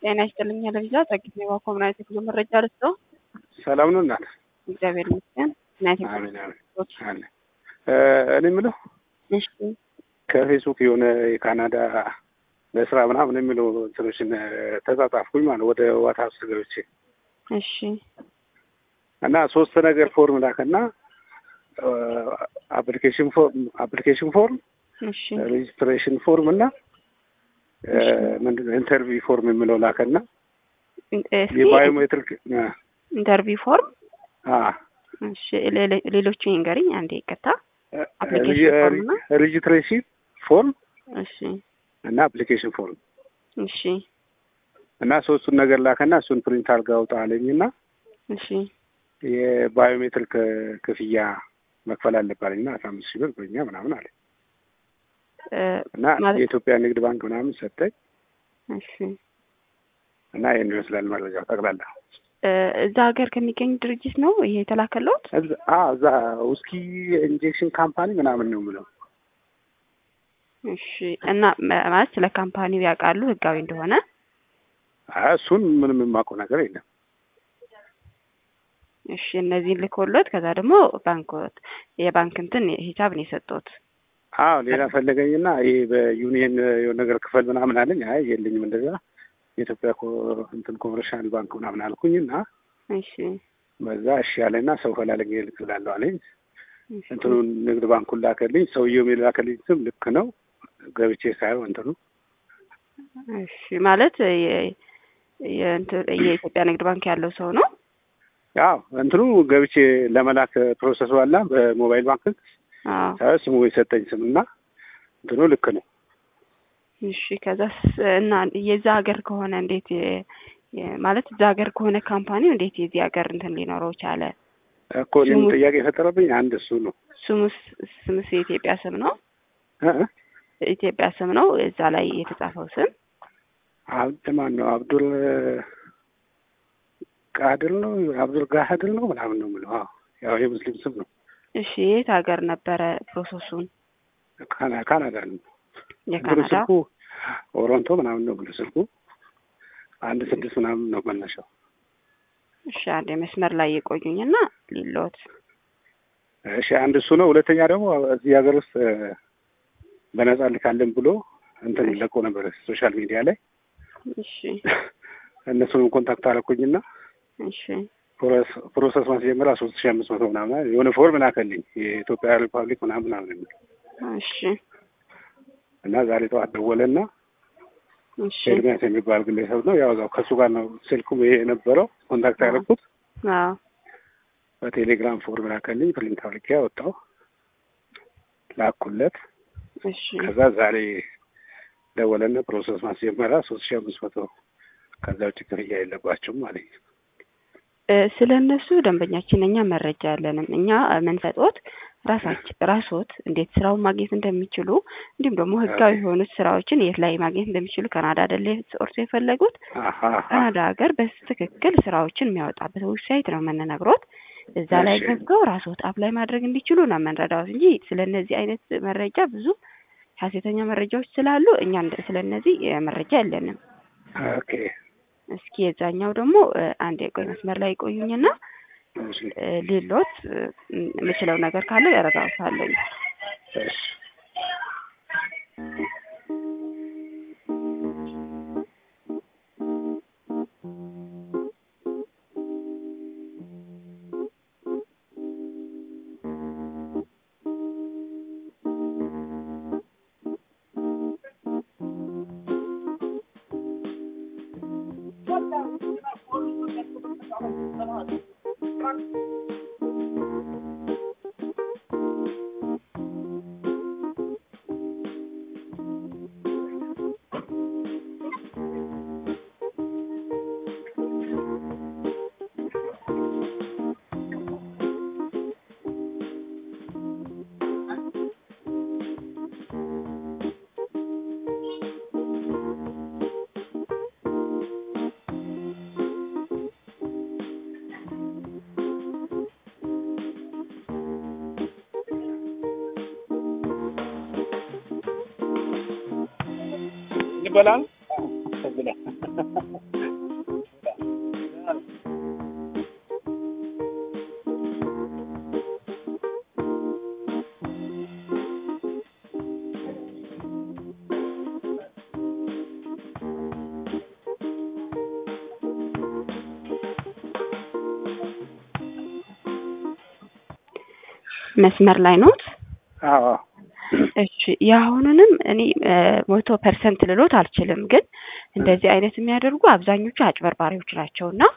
ጤና ይስጥልኝ ለቪዛ ጸግኝ ኮምናይት የጉዞ መረጃ ልስጦ። ሰላም ነው እናት? እግዚአብሔር ይመስገን። ናይት አሜን አሜን አለ። እኔ የምለው እሺ ከፌስቡክ የሆነ የካናዳ ለስራ ምናምን የሚለው እንትኖችን ተጻጻፍኩኝ ማለት ወደ ዋትስአፕ ገብቼ እሺ እና ሶስት ነገር ፎርም ላከና አፕሊኬሽን ፎርም አፕሊኬሽን ፎርም እሺ ሬጅስትሬሽን ፎርም እና ምንድን ነው ኢንተርቪው ፎርም የሚለው ላከና እስኪ የባዮሜትሪክ ኢንተርቪው ፎርም አ እሺ ሌሎ- ሌሎቹ ይንገሪኝ አንዴ ይቅርታ አፕሊኬሽን ፎርም እና ሬጅስትሬሽን ፎርም እሺ እና አፕሊኬሽን ፎርም እሺ እና ሶስቱን ነገር ላከና እሱን ፕሪንት አድርጋ አውጣ አለኝና እሺ የባዮሜትሪክ ክፍያ መክፈል አለባለኝና አስራ አምስት ሺህ ብር በኛ ምናምን አለ እ እና ማለት የኢትዮጵያ ንግድ ባንክ ምናምን ሰጠኝ እሺ እና ይህን ይመስላል መረጃው ጠቅላላ። እ እዛ ሀገር ከሚገኝ ድርጅት ነው ይሄ የተላከለውት? እዛ- አ እዛ ውስኪ ኢንጀክሽን ካምፓኒ ምናምን ነው የምለው። እሺ እና መ- ማለት ስለ ካምፓኒው ያውቃሉ ህጋዊ እንደሆነ? አይ እሱን ምንም የማውቀው ነገር የለም። እሺ እነዚህን ልኮሎት ከዛ ደግሞ ባንኮት የባንክ እንትን ሂሳብ ነው የሰጡት። አዎ ሌላ ፈለገኝና ይሄ በዩኒየን የሆነ ነገር ክፈል ምናምን አለኝ። አይ የለኝም እንደዛ የኢትዮጵያ ኮ- እንትን ኮመርሻል ባንክ ምናምን አልኩኝና እሺ በዛ እሺ ያለና ሰው ፈላለግ እልክላለሁ አለኝ። እሺ እንትኑን ንግድ ባንኩን ላከልኝ። ሰውየው የላከልኝ ስም ልክ ነው። ገብቼ ሳየው እንትኑ እሺ ማለት የ- የእንትን- የኢትዮጵያ ንግድ ባንክ ያለው ሰው ነው? ያው እንትኑ ገብቼ ለመላክ ፕሮሰሱ አላ በሞባይል ባንክ አዎ ሳየው ስሙ የሰጠኝ ስም እና እንትኑ ልክ ነው። እሺ ከዛስ እና የዛ ሀገር ከሆነ እንዴት የ- የ- ማለት እዛ ሀገር ከሆነ ካምፓኒው እንዴት የዚህ ሀገር እንትን ሊኖረው ቻለ? እኮ እኔም ስሙ- ጥያቄ የፈጠረብኝ አንድ እሱ ነው። ስሙስ ስምስ የኢትዮጵያ ስም ነው? እ? ኢትዮጵያ ስም ነው እዛ ላይ የተጻፈው ስም? አብድ ማን ነው? አብዱል ቃድር ነው አብዱል ጋህድር ነው ምናምን ነው የምለው። አዎ ያው የሙስሊም ስም ነው። እሺ የት ሀገር ነበረ ፕሮሰሱን? ካና- ካናዳ ነው ብሎ የካናዳ ስልኩ ኦሮንቶ ምናምን ነው ብሎ ስልኩ አንድ ስድስት ምናምን ነው መነሻው። እሺ አንድ መስመር ላይ የቆዩኝና ሊሎት እሺ አንድ እሱ ነው። ሁለተኛ ደግሞ እዚህ ሀገር ውስጥ እ፣ በነጻ ልካለን ብሎ እንትን ለቆ ነበር ሶሻል ሚዲያ ላይ እሺ እነሱንም ኮንታክት አደረኩኝና እሺ ፕሮሰስ- ፕሮሰስ ማስጀመሪያ ሶስት ሺህ አምስት መቶ ምናምን የሆነ ፎርም ላከልኝ የኢትዮጵያ ሪፐብሊክ ምናምን ምናምን የሚል እሺ እና ዛሬ ጠዋት ደወለና እሺ ኤርሚያስ የሚባል ግለሰብ ነው ያው እዛው ከእሱ ጋር ነው ስልኩም ይሄ የነበረው ኮንታክት ያደረኩት አዎ በቴሌግራም ፎርም ላከልኝ ፕሪንት አድርጌ አወጣሁ ላኩለት እሺ ከዛ ዛሬ ደወለና ፕሮሰስ ማስጀመሪያ ሶስት ሺህ አምስት መቶ ከዛ ውጭ ክፍያ የለባቸውም አለኝ እ ስለ እነሱ ደንበኛችን እኛ መረጃ ያለንም እኛ የምንሰጦት ራሳችን ራስዎት እንዴት ስራውን ማግኘት እንደሚችሉ እንዲሁም ደግሞ ህጋዊ የሆኑት ስራዎችን የት ላይ ማግኘት እንደሚችሉ ካናዳ አይደለ እርሶ የፈለጉት አሀ አሀ። ካናዳ ሀገር በትክክል ስራዎችን የሚያወጣበት ዌብሳይት ነው የምንነግሮት። እዛ ላይ እሺ። ገብተው ራስዎት አፕላይ ማድረግ እንዲችሉ ነው የምንረዳዎት እንጂ ስለ እነዚህ አይነት መረጃ ብዙ ሀሰተኛ መረጃዎች ስላሉ እኛ እንደ- ስለ እነዚህ እ፣ መረጃ የለንም። ኦኬ እስኪ የዛኛው ደግሞ እ፣ አንድ የቆይ መስመር ላይ ይቆዩኝና እሺ እ፣ ሌሎት እ፣ የምችለው ነገር ካለ እረዳዎታለሁ። እሺ ይበላል ብለህ መስመር ላይ ኖት? አዎ እሺ የአሁኑንም እኔ መቶ ፐርሰንት ልሎት አልችልም፣ ግን እንደዚህ አይነት የሚያደርጉ አብዛኞቹ አጭበርባሪዎች ናቸው እና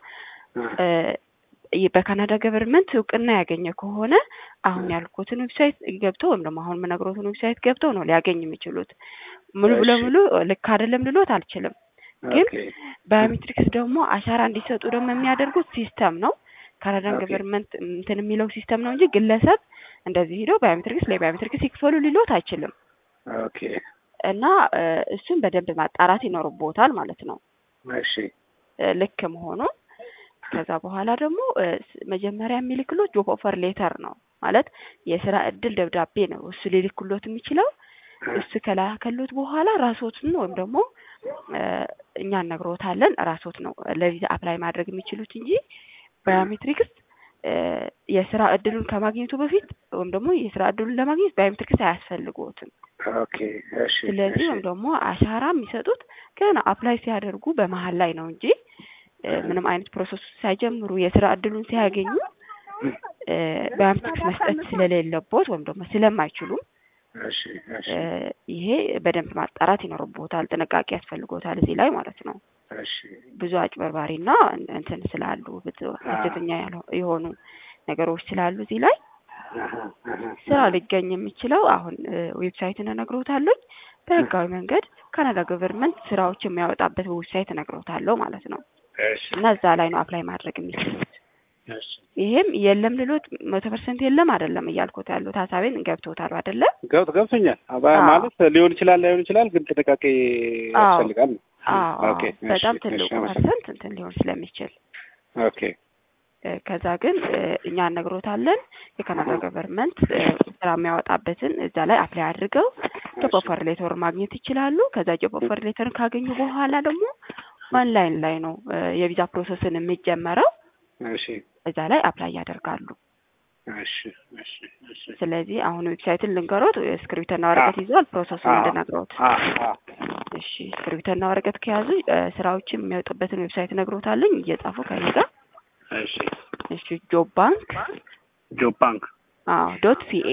በካናዳ ገቨርንመንት እውቅና ያገኘ ከሆነ አሁን ያልኩትን ዌብሳይት ገብተው ወይም ደግሞ አሁን የምነግሮትን ዌብሳይት ገብተው ነው ሊያገኝ የሚችሉት። ሙሉ ለሙሉ ልክ አይደለም ልሎት አልችልም፣ ግን ባዮሜትሪክስ ደግሞ አሻራ እንዲሰጡ ደግሞ የሚያደርጉት ሲስተም ነው። ካናዳን ገቨርንመንት እንትን የሚለው ሲስተም ነው እንጂ ግለሰብ እንደዚህ ሄደው ባዮሜትሪክስ ላይ ባዮሜትሪክስ ይክፈሉ ሊሎት አይችልም። ኦኬ እና እሱን በደንብ ማጣራት ይኖርቦታል ማለት ነው። እሺ ልክ መሆኑን ከዛ በኋላ ደግሞ መጀመሪያ የሚልክሎት ጆብ ኦፈር ሌተር ነው ማለት የስራ እድል ደብዳቤ ነው እሱ ሊልክሎት የሚችለው። እሱ ከላከሎት በኋላ ራሶትን ወይም ደግሞ እኛ እነግሮታለን ራሶት ነው ለቪዛ አፕላይ ማድረግ የሚችሉት እንጂ ባዮሜትሪክስ የስራ እድሉን ከማግኘቱ በፊት ወይም ደግሞ የስራ እድሉን ለማግኘት ባዮሜትሪክስ አያስፈልጎትም። ኦኬ እሺ ስለዚህ ወይም ደግሞ አሻራ የሚሰጡት ገና አፕላይ ሲያደርጉ በመሀል ላይ ነው እንጂ ምንም አይነት ፕሮሰሱ ሳይጀምሩ የስራ እድሉን ሲያገኙ ባዮሜትሪክስ መስጠት ስለሌለቦት ወይም ደግሞ ስለማይችሉም እሺ እሺ ይሄ በደንብ ማጣራት ይኖርቦታል። ጥንቃቄ ያስፈልጎታል እዚህ ላይ ማለት ነው። እሺ ብዙ አጭበርባሪና እንትን ስላሉ ሐሰተኛ የሆኑ ነገሮች ስላሉ እዚህ ላይ ስራ ሊገኝ የሚችለው አሁን ዌብሳይትን እነግሮታለሁ። በህጋዊ መንገድ ካናዳ ገቨርንመንት ስራዎች የሚያወጣበት ዌብሳይት እነግሮታለሁ ማለት ነው። እሺ እና እዛ ላይ ነው አፕላይ ማድረግ የሚችሉት። እሺ ይሄም የለም ልሎት መቶ ፐርሰንት የለም አይደለም እያልኩት ያሉት ሀሳቤን ገብቶታል አይደለ? ገብቶ ገብቶኛል። አባ- አዎ። ማለት ሊሆን ይችላል ላይሆን ይችላል፣ ግን ጥንቃቄ አዎ። ያስፈልጋል። አዎ ኦኬ እሺ፣ በጣም እሺ፣ ትልቁ አመሰግናለሁ። ፐርሰንት እንትን ሊሆን ስለሚችል ኦኬ እ፣ ከዛ ግን እ፣ እኛ እነግሮታለን የካናዳ ገቨርንመንት እ፣ ስራ የሚያወጣበትን እዛ ላይ አፕላይ አድርገው ጆብ ኦፈር ሌተር ማግኘት ይችላሉ። ከዛ ጆብ ኦፈር ሌተርን ካገኙ በኋላ ደግሞ ኦንላይን ላይ ነው እ፣ የቪዛ ፕሮሰስን የሚጀመረው። እሺ እዛ ላይ አፕላይ ያደርጋሉ። እሺ እሺ እሺ ስለዚህ አሁን ዌብሳይትን ልንገሮት፣ እስክሪብቶና ወረቀት ይዘዋል ፕሮሰሱን አዎ። እንድነግሮት። አ አ እሺ እስክሪብቶና ወረቀት ከያዙ እ፣ ስራዎችን የሚያወጡበትን ዌብሳይት እነግሮታለኝ እየጻፉ ከኔ ጋር። እሺ እሺ ጆብ ባንክ ጆብ ባንክ አዎ ዶት ሲኤ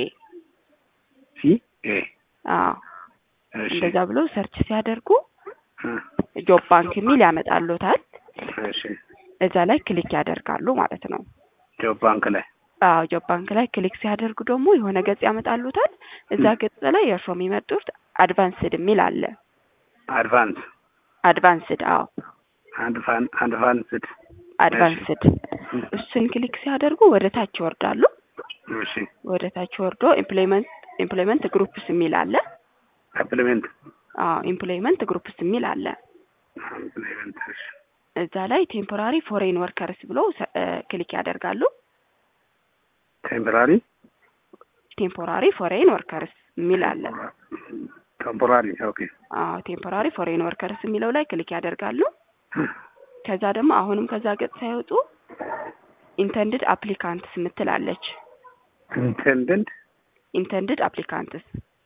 ሲ ኤ አዎ እሺ እንደዛ ብሎ ሰርች ሲያደርጉ እ፣ ጆብ ባንክ የሚል ያመጣሉታል። እሺ እዛ ላይ ክሊክ ያደርጋሉ ማለት ነው። ጆብ ባንክ ላይ አዎ ጆብ ባንክ ላይ ክሊክ ሲያደርጉ ደግሞ የሆነ ገጽ ያመጣሉታል። እዛ ገጽ ላይ የእርሶ የሚመርጡት አድቫንስድ የሚል አለ። አድቫንስ አድቫንስድ አዎ አድቫን አድቫንስድ አድቫንስድ እሱን ክሊክ ሲያደርጉ ወደ ታች ይወርዳሉ። እሺ ወደ ታች ወርዶ ኢምፕሎይመንት ኢምፕሎይመንት ግሩፕስ የሚል አለ። ሰፕሊሜንት አዎ ኢምፕሎይመንት ግሩፕስ የሚል አለ። ሰፕሊሜንት እሺ እዛ ላይ ቴምፖራሪ ፎሬን ወርከርስ ብለው ሰ- እ፣ ክሊክ ያደርጋሉ። ቴምፖራሪ ቴምፖራሪ ፎሬን ወርከርስ የሚል አለ። ቴምፖራሪ ኦኬ አዎ ቴምፖራሪ ፎሬን ወርከርስ የሚለው ላይ ክሊክ ያደርጋሉ። ከዛ ደግሞ አሁንም ከዛ ገጽ ሳይወጡ ኢንተንድድ አፕሊካንትስ ምትላለች። ኢንቴንደንት ኢንተንድድ አፕሊካንትስ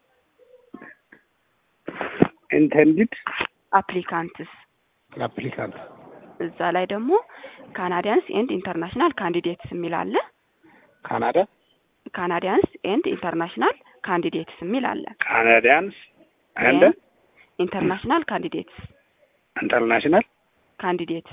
ኢንቴንድድ አፕሊካንትስ አፕሊካንት እዛ ላይ ደግሞ ካናዲያንስ ኤንድ ኢንተርናሽናል ካንዲዴትስ የሚል አለ። ካናዳ ካናዲያንስ ኤንድ ኢንተርናሽናል ካንዲዴትስ የሚል አለ። ካናዲያንስ አንድ ኢንተርናሽናል ካንዲዴትስ ኢንተርናሽናል ካንዲዴትስ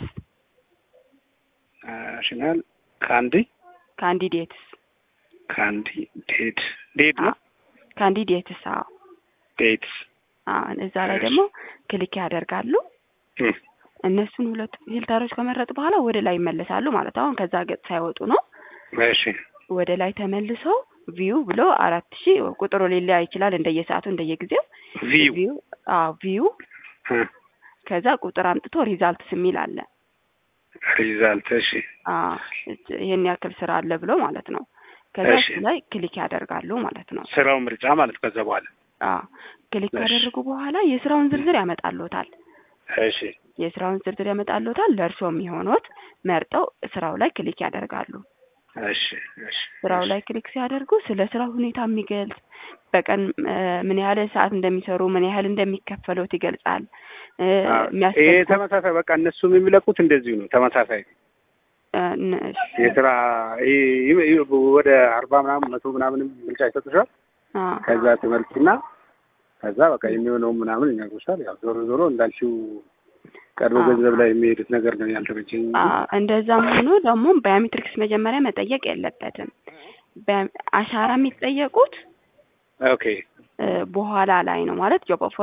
ናሽናል ካንዲ ካንዲዴትስ ካንዲ ዴት ዴት ነው ካንዲዴትስ አዎ ዴትስ አዎ እዛ ላይ ደግሞ ክሊክ ያደርጋሉ። እም፣ እነሱን ሁለቱ ፊልተሮች ከመረጡ በኋላ ወደ ላይ ይመለሳሉ ማለት አሁን ከዛ ገጽ ሳይወጡ ነው። እሺ ወደ ላይ ተመልሰው ቪው ብሎ አራት ሺህ ቁጥሩ ሊለያ ይችላል እንደየሰዓቱ እንደየጊዜው ቪው ቪው አዎ ቪው እ፣ ከዛ ቁጥር አምጥቶ ሪዛልትስ የሚል አለ። ሪዛልት እሺ አዎ ይሄን ያክል ስራ አለ ብሎ ማለት ነው። ከዛ እሺ። እሱ ላይ ክሊክ ያደርጋሉ ማለት ነው። ስራው ምርጫ ማለት ከዛ በኋላ አዎ ክሊክ እሺ። ካደረጉ በኋላ የስራውን ዝርዝር ያመጣልዎታል። እሺ የስራውን ዝርዝር ያመጣልዎታል። ለእርሶ የሚሆኑት መርጠው ስራው ላይ ክሊክ ያደርጋሉ። እሺ እሺ ስራው ላይ ክሊክ ሲያደርጉ ስለ ስራው ሁኔታ የሚገልጽ በቀን እ ምን ያህል ሰዓት እንደሚሰሩ ምን ያህል እንደሚከፈሉት ይገልጻል። እ አዎ፣ ይሄ የሚያስፈልጉ ተመሳሳይ በቃ እነሱም የሚለቁት እንደዚሁ ነው። ተመሳሳይ እ ን- እሺ፣ የስራ ይሄ- ይሄ ወደ አርባ ምናምን መቶ ምናምንም ብልጫ ይሰጡሻል። አ ከዛ ትመልስና ከዛ በቃ የሚሆነው ምናምን ይነግሩሻል። ያው ዞሮ ዞሮ እንዳልሽው ቀድሞ አዎ። ገንዘብ ላይ የሚሄዱት ነገር ነው ያልተመቸኝ። እንጂ አ እንደዛም ሆኖ ደግሞ ባዮሜትሪክስ መጀመሪያ መጠየቅ የለበትም። በ- አሻራ የሚጠየቁት ኦኬ እ በኋላ ላይ ነው ማለት ጆብ ኦፈር